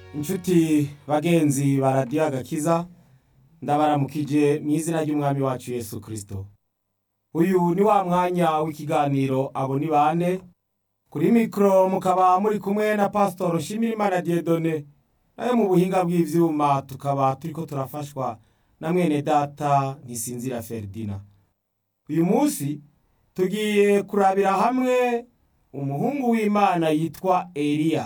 inshuti bagenzi ba radiyo agakiza ndabaramukije mu izina ry'umwami wacu yesu kirisito uyu ni wa mwanya w'ikiganiro abo ni bande kuri mikoro mukaba muri kumwe na pasitoro nshimirimana diyedone nayo mu buhinga bw'ibyuma tukaba turi ko turafashwa na mwene data ntisinzira feridina uyu munsi tugiye kurabira hamwe umuhungu w'imana yitwa eliya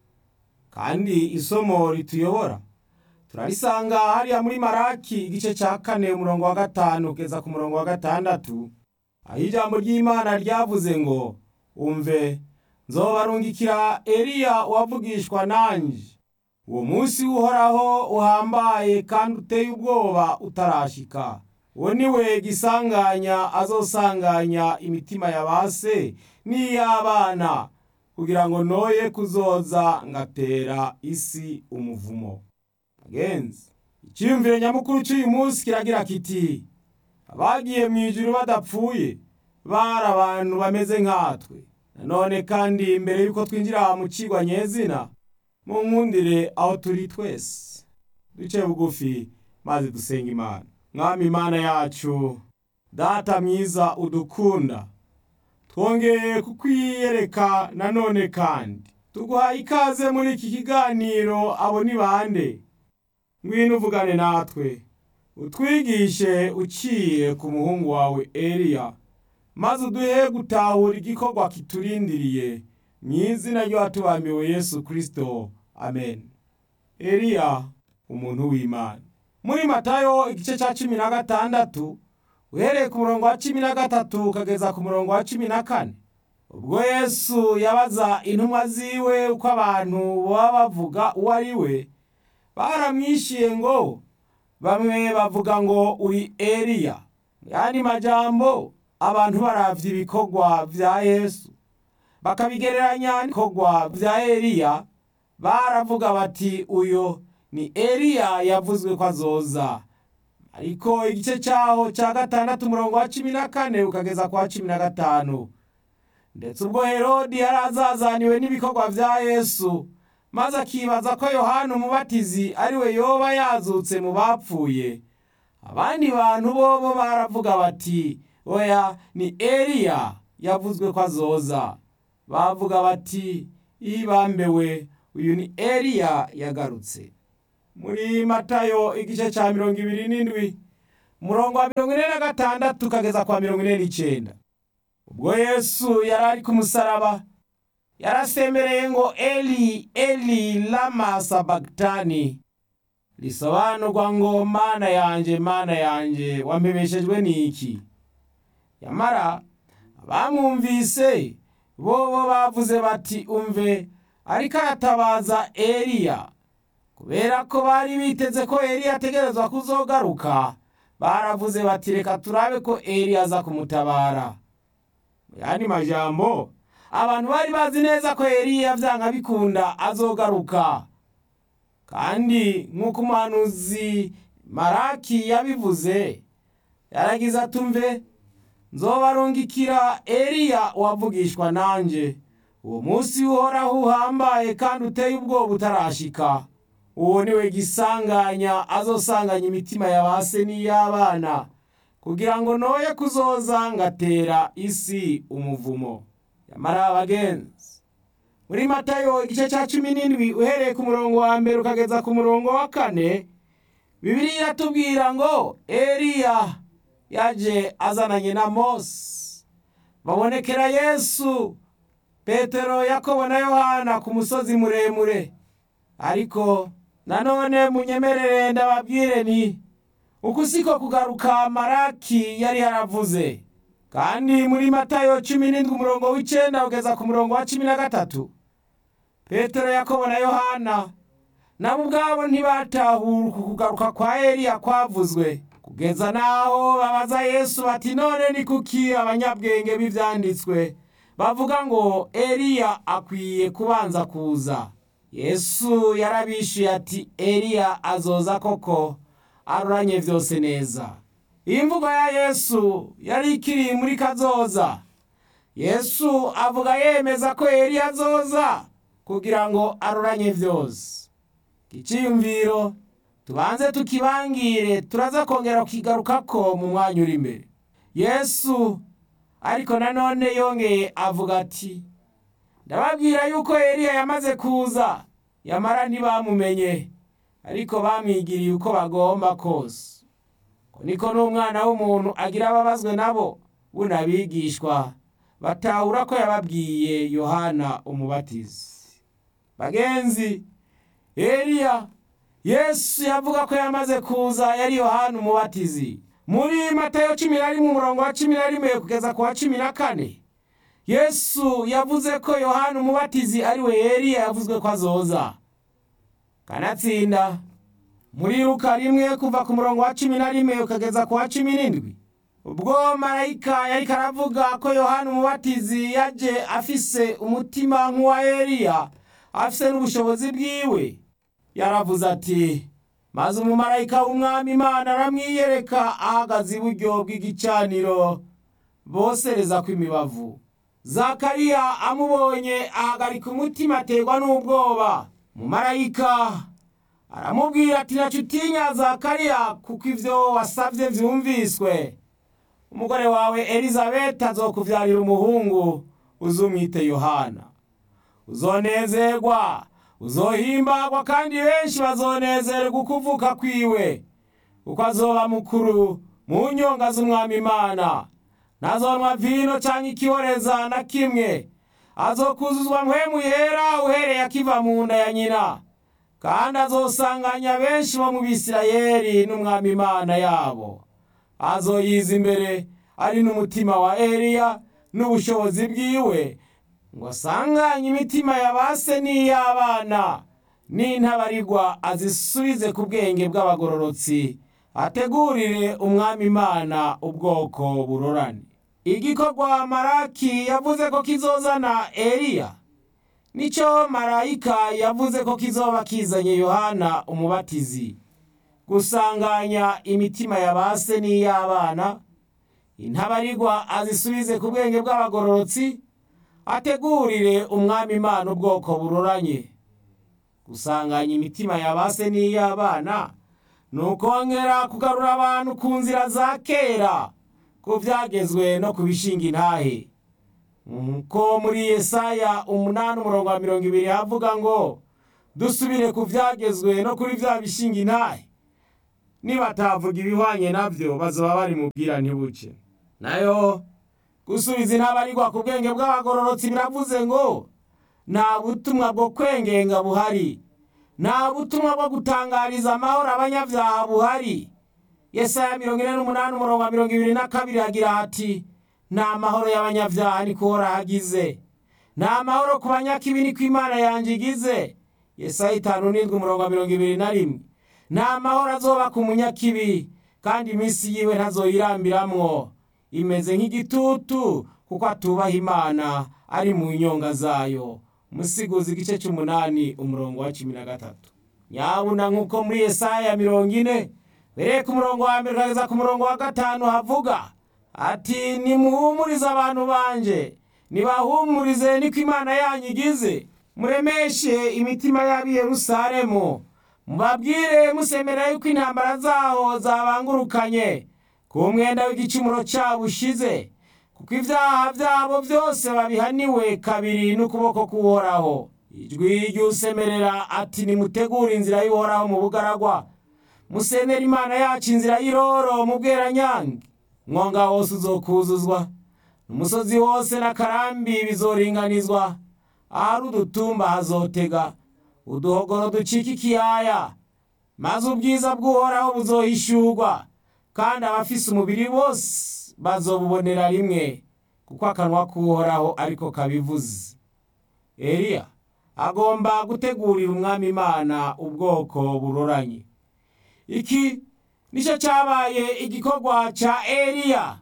kandi isomo rituyobora turarisanga hariya muri maraki igice cya kane umurongo wa gatanu kugeza ku murongo wa gatandatu aho ijambo ry'imana ryavuze ngo umve nzobarungikira eliya wavugishwa nanjye uwo munsi uhoraho uhambaye kandi uteye ubwoba utarashika uwo ni we gisanganya azosanganya imitima ya ba se n'iy'abana kugira ngo noye kuzoza ngatera isi umuvumo bagenzi icyiyumviro nyamukuru cy'uyu munsi kiragira kiti abagiye mu ijuru badapfuye bari abantu bameze nkatwe nanone kandi mbere y'uko twinjira mu kigwa nyezina mu nkundire aho turi twese duce bugufi maze dusenga imana mwami imana yacu data mwiza udukunda twongeye kukwiyereka nanone kandi tuguhaye ikaze muri iki kiganiro abo ni bande ngwino uvugane natwe utwigishe uciye ku muhungu wawe eliya maze uduhe gutahura igikorwa kiturindiriye mu izina ry'uwatubambiwe yesu kirisito amen eliya umuntu w'imana muri matayo igice cya cumi na gatandatu uhereye ku murongo wa cumi na gatatu ukageza ku murongo wa cumi na kane ubwo yesu yabaza intumwa ziwe uko abantu baba bavuga uwo ari we baramwishiye ngo bamwe bavuga ngo uri eliya mu yandi majambo abantu baravye ibikorwa vya yesu bakabigereranya n'ibikorwa vya eliya baravuga bati uyo ni eliya yavuzwe ko azoza ariko igice cyaho cya gatandatu umurongo wa cumi na kane ukageza kwa cumi na gatanu ndetse ubwo herodi yari azazaniwe n'ibikorwa vya yesu maze akibaza ko yohana umubatizi ari we yoba yazutse mu bapfuye abandi bantu bobo baravuga bati oya ni eliya yavuzwe ko azoza bavuga bati ibambewe uyu ni eliya yagarutse muri matayo igice cya mirongo ibiri n'indwi umurongo wa mirongo ine na gatandatu ukageza kwa mirongo ine n'icyenda ubwo yesu yari ari ku musaraba yarasemereye ngo eli eli lama sabagitani risobanurwa ngo mana yanjye mana yanjye wampebeshejwe n'iki yamara abamwumvise bo bavuze bati umve ariko aratabaza eliya kubera ko bari biteze ko eliya ategerezwa kuzogaruka baravuze bati reka turabe ko eliya aza kumutabara mu yandi majambo abantu bari bazi neza ko eliya byanga bikunda azogaruka kandi nk'uko umuhanuzi maraki yabivuze yaragize atumve nzobarungikira eliya wavugishwa nanjye uwo munsi uhoraho uhambaye kandi uteye ubwoba utarashika uwo ni we gisanganya azosanganya imitima ya ba se n'iy'abana kugira ngo noye kuzoza ngatera isi umuvumo yamara abagenzi muri matayo igice cya cumi n'indwi uhereye ku murongo wa mbere ukageza ku murongo wa kane bibiri iratubwira ngo eliya yaje azananye na mose babonekera yesu petero yakobo na yohana ku musozi muremure ariko nanone munyemerere ndababwire ni uku siko kugaruka maraki yari yaravuze kandi muri matayo cumi n'indwi umurongo w'icyenda ugeza ku murongo wa cumi na gatatu petero yakobo na yohana nabo ubwabo ntibatahura uku kugaruka kwa eliya kwavuzwe kugeza n'aho babaza yesu bati none ni kuki abanyabwenge b'ibyanditswe bavuga ngo eliya akwiye kubanza kuza yesu yarabishyuye ati eliya azoza koko aruranye byose neza iyi mvugo ya yesu yari ikiri muri kazoza yesu avuga yemeza ko eliya azoza kugira ngo aruranye byose iciyumviro tubanze tukibangire turaza kongera kukigarukako mu mwanya uri imbere yesu ariko nanone yongeye avuga ati ndababwira yuko eliya yamaze kuza yamara ntibamumenye ariko bamwigiriye uko bagomba kose ko niko n'umwana w'umuntu agira ababazwe nabo buno abigishwa batahura ko yababwiye yohana umubatizi bagenzi eliya yesu yavuga ko yamaze kuza yari yohana umubatizi muri matayo cumi na rimwe umurongo wa cumi na rimwe kugeza ku wa cumi na kane yesu yavuze ko yohana umubatizi ari we eliya yavuzwe ko azoza kanatsinda muri luka rimwe kuva ku murongo wa cumi na rimwe ukageza ku wa cumi n'indwi ubwo marayika yariko aravuga ko yohana umubatizi yaje afise umutima nk'uwa eliya afise n'ubushobozi bwiwe yaravuze ati maze umumarayika w'umwami imana aramwiyereka ahagaze iburyo bw'igicaniro bosereza kw'imibavu zakariya amubonye ahagarika umutima aterwa n'ubwoba umumarayika aramubwira ati naco utinya zakariya kuko ivyo wasavye vyumviswe umugore wawe elizabeti azokuvyarira umuhungu uzumwite yohana uzonezerwa uzohimbagwa kandi benshi bazonezerwa ukuvuka kwiwe kuko azoba mukuru mu nyonga z'umwami imana ntazonwa vino canke ikihoreza na kimwe azokuzuzwa mpwemu yera uhereye akiva mu nda ya nyina kandi azosanganya benshi bo mu bisirayeli n'umwami imana yabo azoyiza imbere ari n'umutima wa eliya n'ubushobozi bwiwe ngo asanganye imitima ya base n'iy'abana n'intabarigwa azisubize ku bwenge bw'abagororotsi ategurire umwami imana ubwoko burorane igikorwa maraki yavuze ko kizozana eliya nicyo marayika yavuze ko kizoba kizanye yohana umubatizi gusanganya imitima ya base n'iy'abana intabarigwa azisubize ku bwenge bw'abagororotsi ategurire umwami imana ubwoko buroranye gusanganya imitima ya base n'iy'abana ni ukongera kugarura abantu ku nzira za kera ku byagezwe no ku bishinga intahe ko muri yesaya umunani umurongo wa mirongo ibiri havuga ngo dusubire ku byagezwe no kuri bya bishinga intahe nibatavuga ibihwanye nabyo bazaba bari mu bwirantibuke nayo gusubiza intabarigwa ku bwenge bw'abagororotsi biravuze ngo nta butumwa bwo kwengenga buhari nta butumwa bwo gutangariza amahoro abanyabyaha buhari yesaya mirongo ine n'umunani umurongo wa mirongo ibiri na kabiri agira hati nta mahoro y'abanyabyaha ni ko hagize nta mahoro ku banyakibi ni ko imana yanjye igize yesaya itanu n'indwi umurongo wa mirongo ibiri na rimwe nta mahoro azoba ku munyakibi kandi iminsi yiwe ntazoyirambiramwo imeze nk'igitutu kuko atubaha imana ari mu nyonga zayo musiguzi igice cy'umunani umurongo wa cumi na gatatu nyabuna nk'uko muri yesaya mirongo ine bereye ku murongo wa mbere ukageza ku murongo wa gatanu havuga ati nimuhumurize abantu banje nibahumurize niko imana yanyu igize muremeshe imitima y'ab'i yerusalemu mubabwire musemera yuko intambara zaho zabangurukanye ku mwenda w'igicumuro cyabo ushize kuko ibyaha byabo byose babihaniwe kabiri n'ukuboko k'uhoraho ijwi ry'usemerera ati nimutegure inzira y'uhoraho mu bugaragwa musenera imana yacu inzira y'iroro mu bweranyange mwonga wose uzokuzuzwa umusozi wose n'akarambi bizoringanizwa ahari udutumba hazotega uduhogoro ducika ikiyaya maze ubwiza bw'uhoraho buzohishurwa kandi abafise umubiri bose bazobubonera rimwe kuko akanwa k'uhoraho ariko kabivuze eliya agomba gutegurira umwami imana ubwoko buroranye iki nicyo cyabaye igikorwa cya eliya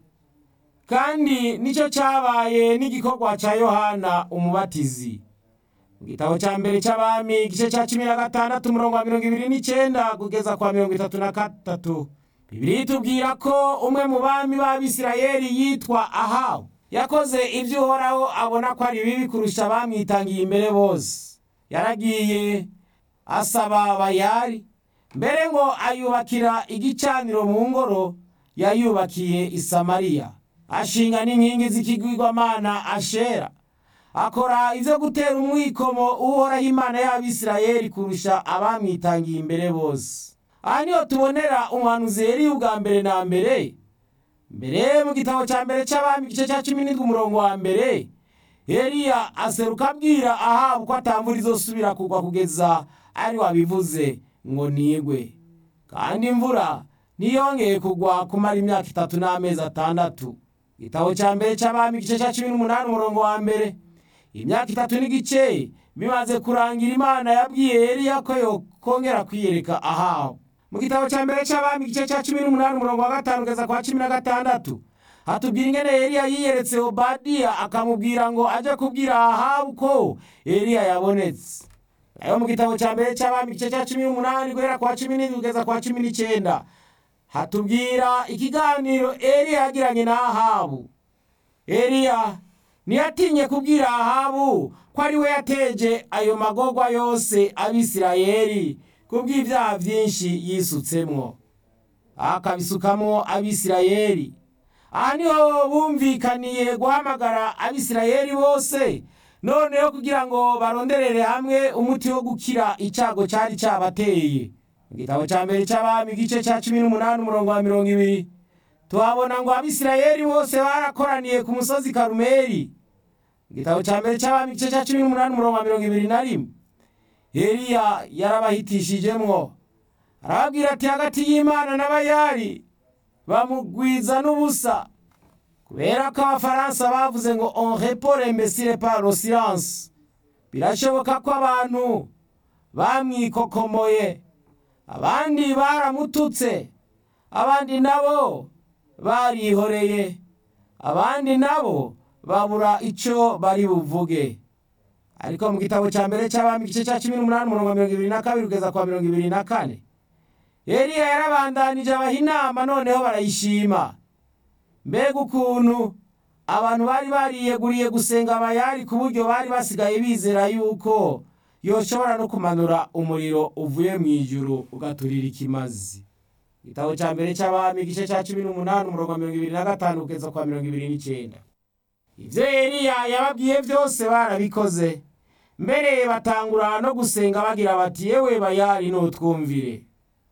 kandi nicyo cyabaye n'igikorwa cya yohana umubatizi mu gitabo cya mbere cy'abami igice cya cumi na gatandatu umurongo wa mirongo ibiri n'icyenda kugeza kwa mirongo itatu na gatatu bibiri itubwira ko umwe mu bami b'abisirayeli yitwa ahabu yakoze ibyo uhoraho abona ko ari bibi kurusha abamwitangiye imbere bose yaragiye asaba bayari mbere ngo ayubakira igicaniro mu ngoro yayubakiye i samariya ashinga n'inkingi z'ikigwigwamana ashera akora ivyo gutera umwikomo uhoraho imana y'abisirayeli kurusha abamwitangiye imbere bose aha niho tubonera umuhanuzi Eliya ubwa mbere na mbere mbere mu gitabo cya mbere cy'abami igice cya cumi n'indwi umurongo wa mbere Eliya aseruka abwira ahabu ko atamvura izosubira kugwa kugeza ari wabivuze ngo nigwe kandi imvura ntiyongeye kugwa kumara imyaka itatu n'amezi atandatu igitabo cya mbere cy'abami igice cya cumi n'umunani umurongo wa mbere imyaka itatu n'igice bimaze kurangira imana yabwiye Eliya ko yokongera kwiyereka ahabu mu gitabo cya mbere cy'abami igice cya cumi n'umunani umurongo wa gatanu kugeza kwa cumi na gatandatu hatubwira ingene Eliya yiyeretse Obadiya akamubwira ngo aje kubwira Ahabu ko Eliya yabonetse nayo mu gitabo cya mbere cy'abami igice cya cumi n'umunani guhera kwa cumi n'indwi kugeza kwa cumi n'icyenda hatubwira ikiganiro Eliya yagiranye na Ahabu Eliya ntiyatinye kubwira Ahabu ko ari we yateje ayo magorwa yose abisirayeli kubw'ibyaha byinshi yisutsemwo akabisukamwo abisirayeli aha niho bumvikaniye guhamagara abisirayeli bose noneho kugira ngo baronderere hamwe umuti wo gukira icyago cyari cyabateye mu gitabo cya mbere cy'abami igice cya cumi n'umunani umurongo wa mirongo ibiri tuhabona ngo abisirayeli bose barakoraniye ku musozi karumeri mu gitabo cya mbere cy'abami igice cya cumi n'umunani umurongo wa mirongo ibiri na rimwe Eliya yarabahitishijemwo arababwira ati hagati y'imana n'abayari bamugwiza n'ubusa kubera ko abafaransa bavuze ngo on répond l'imbécile par le silence birashoboka ko abantu bamwikokomoye abandi baramututse abandi nabo barihoreye abandi nabo babura icyo bari buvuge ariko mu gitabo cya mbere cy'abami igice cya cumi n'umunani umurongo wa mirongo ibiri na kabiri kugeza kwa mirongo ibiri na kane Eliya yarabandanije abaha inama noneho barayishima mbega ukuntu abantu bari bariyeguriye gusenga abayari ku buryo bari basigaye bizera yuko yoshobora no kumanura umuriro uvuye mu ijuru ugaturira ikimazi igitabo cya mbere cy'abami igice cya cumi n'umunani umurongo wa mirongo ibiri na gatanu kugeza kwa mirongo ibiri n'icyenda ibyo Eliya yababwiye byose barabikoze mbere batangura no gusenga bagira bati yewe bayari nutwumvire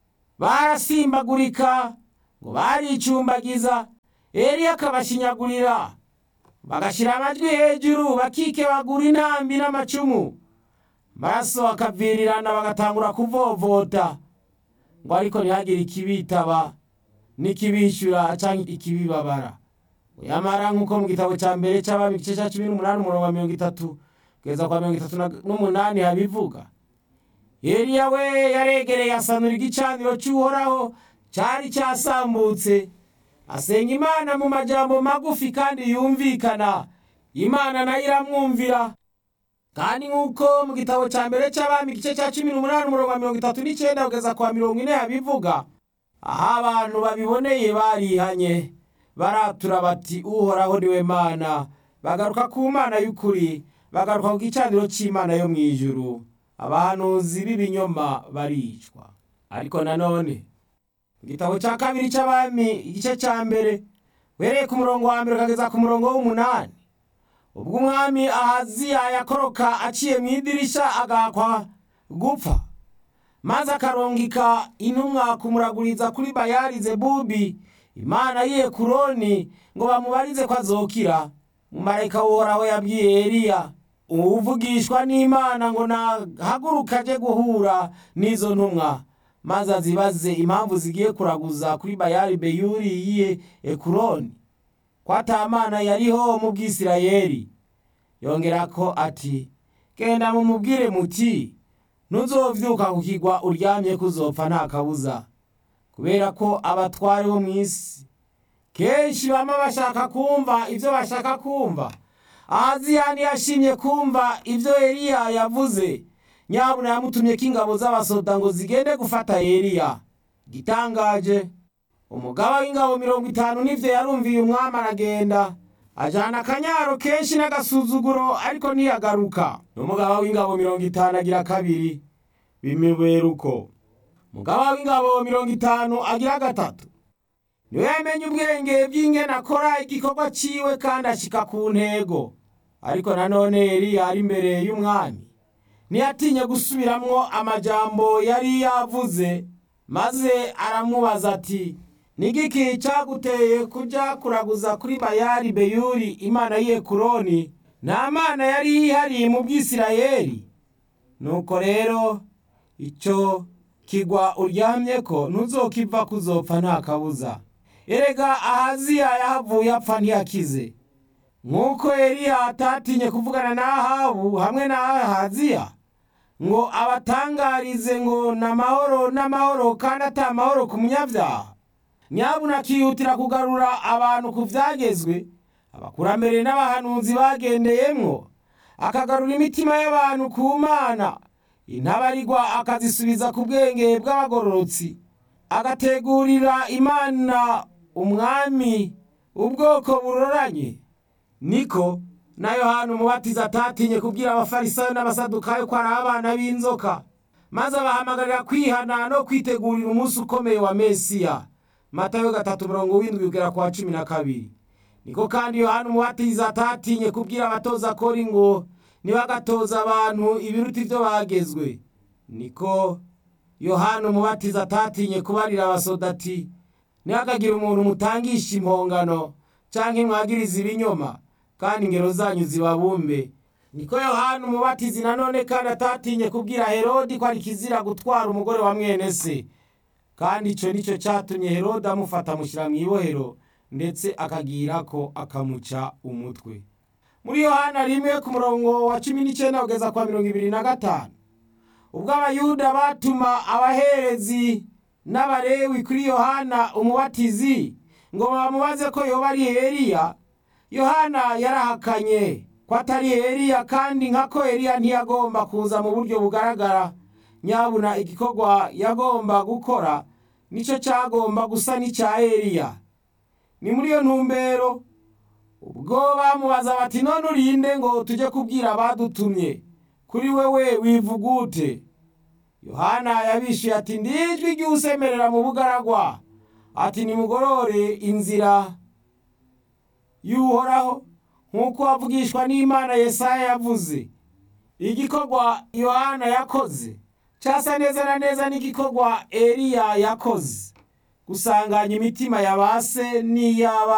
barasimbagurika ngo baricumbagiza Eliya akabashinyagurira bagashyira amajwi hejuru bakikebagura intambi n'amacumu maraso akavirirana bagatangura kuvovota ngo ariko ntihagire ikibitaba n'ikibishyura cyangwa ikibibabara yamara nk'uko mu gitabo cya mbere cy'abami igice cya cumi n'umunani umurongo wa mirongo itatu kugeza kwa mirongo itatu n'umunani habivuga Eliya we yaregereye asanura igicaniro cy'uhoraho cyari cyasambutse asenga imana mu majambo magufi kandi yumvikana imana nayo iramwumvira kandi nk'uko mu gitabo cya mbere cy'abami igice cya cumi n'umunani umurongo wa mirongo itatu n'icyenda kugeza kwa mirongo ine habivuga aho abantu babiboneye barihanye baratura bati uhoraho niwe mana bagaruka ku mana y'ukuri bagaruka ku gicaniro cy'imana yo mu ijuru abahanuzi b'ibinyoma baricwa ariko nanone mu gitabo cya kabiri cy'abami igice cya mbere uhereye ku murongo wa mbere ukageza ku murongo w'umunani ubwo umwami ahaziya yakoroka aciye mu idirisha agahakwa gupfa maze akarongika intumwa kumuraguriza kuri bayari zebubi imana yiye kuroni ngo bamubarize ko azokira umumarayika w'uhoraho yabwiye eliya uvugishwa n'imana ngo nahaguruka aje guhura n'izo ntumwa maze azibaze impamvu zigiye kuraguza kuri bayari beyuri yiye ekuroni ko atamana yariho mu bwisirayeli yongera ko ati genda mumubwire muti ntuzovyuka ku kigwa uryamye kuzopfa nta kabuza kubera ko abatware bo mu isi kenshi bama bashaka kumva ibyo bashaka kumva ahaziyani yashimye kumva ibyo eliya yavuze nyabuna yamutumye ko ingabo z'abasoda ngo zigende gufata eliya gitangaje umugaba w'ingabo mirongo itanu n'ivyo yarumviye umwami aragenda ajana akanyaro kenshi n'agasuzuguro ariko ntiyagaruka n'umugaba w'ingabo mirongo itanu agira kabiri bimubera uko mugaba w'ingabo mirongo itanu agira gatatu niwe yamenye ubwenge bw'ingene akora igikorwa ciwe kandi ashika ku ntego ariko nanone eliya ari imbere y'umwami ntiyatinye gusubiramwo amajambo yari yavuze maze aramubaza ati nigiki caguteye kuja kuraguza kuri bayali beyuri imana y'ekuroni nta mana yari yihariye mu bwisirayeli nuko rero ico kigwa uryamyeko ntuzokiva kuzopfa nta kabuza erega ahaziya yahavuye apfa ntiyakize nk'uko eliya atatinye kuvugana na ahabu hamwe na ahaziya ngo abatangarize ngo n'amahoro n'amahoro kandi ata mahoro ku munyabyaha nyabuna akihutira kugarura abantu ku vyagezwe abakurambere n'abahanuzi bagendeyemwo akagarura imitima y'abantu ku mana intabarigwa akazisubiza ku bwenge bw'abagororotsi agategurira imana umwami ubwoko buroranye niko na yohana umubatiza atatinye kubwira abafarisayo n'abasadukayo ko ari abana b'inzoka maze abahamagarira kwihana no kwitegurira umunsi ukomeye wa mesiya matayo gatatu mirongo w'indwi kugera kwa cumi na kabiri niko kandi yohana umubatiza atatinye kubwira abatoza kori ngo ntibagatoza abantu ibiruta ibyo bagezwe niko yohana umubatiza atatinye kubarira abasodati ntihakagire umuntu mutangisha impongano cyangwa imwagiriza ibinyoma kandi ingero zanyu zibabumbe niko yohana umubatizi nanone kandi atatinye kubwira herodi ko ari kizira gutwara umugore wa mwene se kandi icyo nicyo cyatumye herode amufata amushyira mu ibohero ndetse akagira ko akamuca umutwe muri yohana rimwe ku murongo wa cumi n'icyenda kugeza kwa mirongo ibiri na gatanu ubwo abayuda batuma abaherezi n'abarewi kuri yohana umubatizi ngo bamubaze ko yoba ari eliya yohana yarahakanye ko atari eliya kandi nka ko eliya ntiyagomba kuza mu buryo bugaragara nyabuna igikorwa yagomba gukora nicyo cyagomba gusa n'icya eliya ni muri iyo ntumbero ubwo bamubaza bati none urinde ngo tujye kubwira abadutumye kuri wewe wivugute yohana yabishyuye ati ndijwi ry'usemerera mu bugaragwa ati nimugorore inzira y'uhoraho nk'uko wavugishwa n'imana yesaya yavuze igikorwa yohana yakoze cyasa neza na neza n'igikorwa eliya yakoze gusanganya imitima ya ba se n'iy'abana